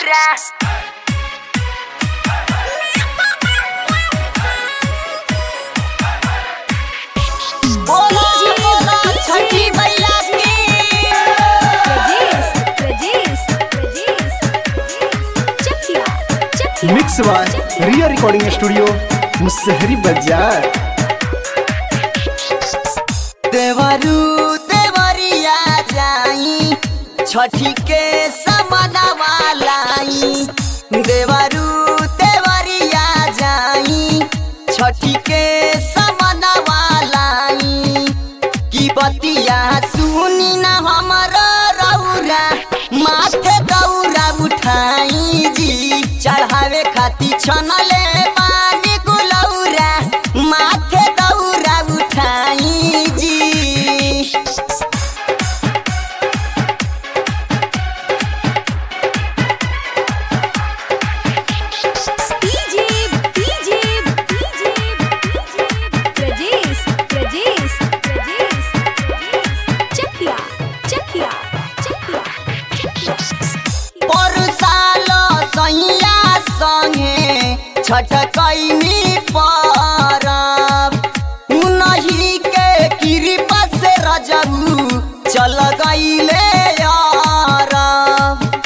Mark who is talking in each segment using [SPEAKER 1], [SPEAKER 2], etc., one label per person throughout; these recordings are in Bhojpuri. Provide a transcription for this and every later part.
[SPEAKER 1] गुलौरा बोला बोला छठी मैया की
[SPEAKER 2] mix by Riya recording studio Musahari बाजार
[SPEAKER 1] देवरू देवरिया जाई छठी के समनवा लाई देवरू देवरिया जाई छठी के समनवा लाई की बतिया सुनी न हमर रौरा माथे दौरा उठाई जी चढ़ावे खाती छनले पानी गुलौरा माथे दौरा उठाई जी परसाल सैया संगे छठ कैनी परब उनही के कृपा से रजबू चल गईले यारब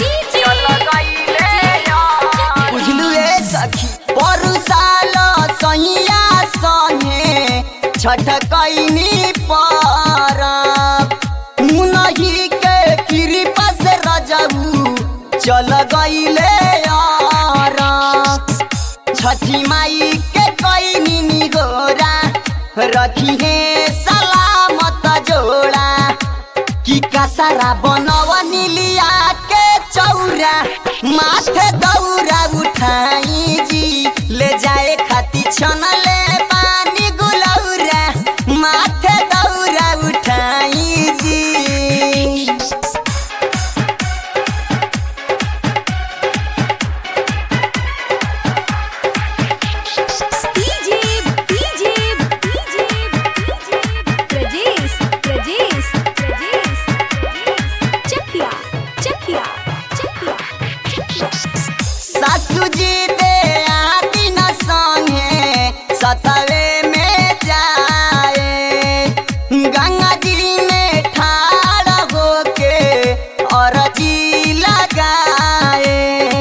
[SPEAKER 1] बुझलू ए सखी परसाल सैया संगे छठ कैनी परब मुनही के कृपा से रजबू चल गईले यार छठी माई के कैनी निगोरा रखी है सलामत जोड़ा की कसरा बनवनी लिया के चौरा माथे दौरा उठाई जी ले जाए खाती छनले पानी गुलौरा माथे दौरा उठाई जी सासू जी दे आदि न संगे सतवे में जाए गंगा जी में ठाड़ होके अरजी लगाए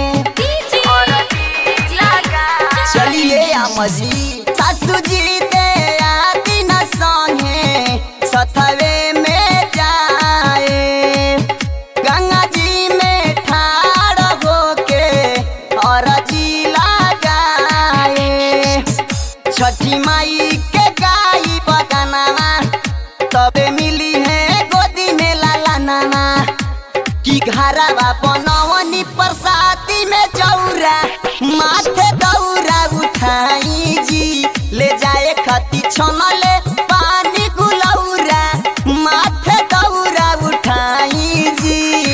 [SPEAKER 1] चलिए अमजी सासू जी दे आदि न संगे सतवे में जाए गंगा जी में ठाड़ होके अरजी लगाए छठी माई के गाई बगनवा तबे मिली है गोदी में लाला नाना की घरवा बनवनी प्रसादी में चौरा माथे दौरा उठाई जी ले जाए खती छनले पानी गुलौरा माथे दौरा उठाई जी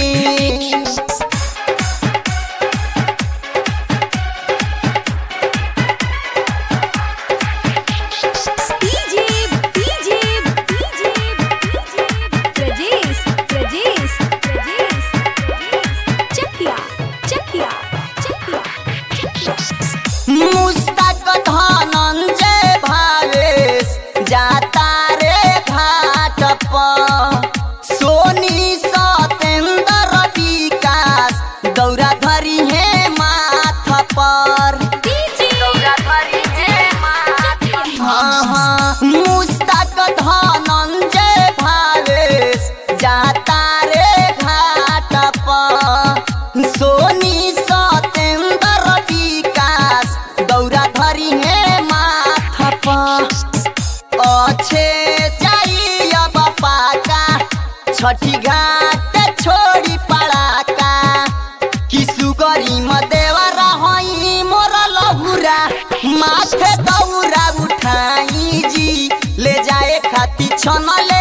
[SPEAKER 1] मुस्तक धनंजय भावेश जाता रे घाट पर सोनी सतेंद्र विकास दौरा धरी है माथ पर हाँ हाँ मुस्तक धनंजय भावेश जाता रे घाट पर सोनी सतेंद्र विकास दौरा धरी है माथ पर अच्छे जाई अब पाका छठी घाट छोड़ी पड़ाका किसु गरी देवा रही मोर लहुरा माथे दौरा उठाई जी ले जाए खाती छनले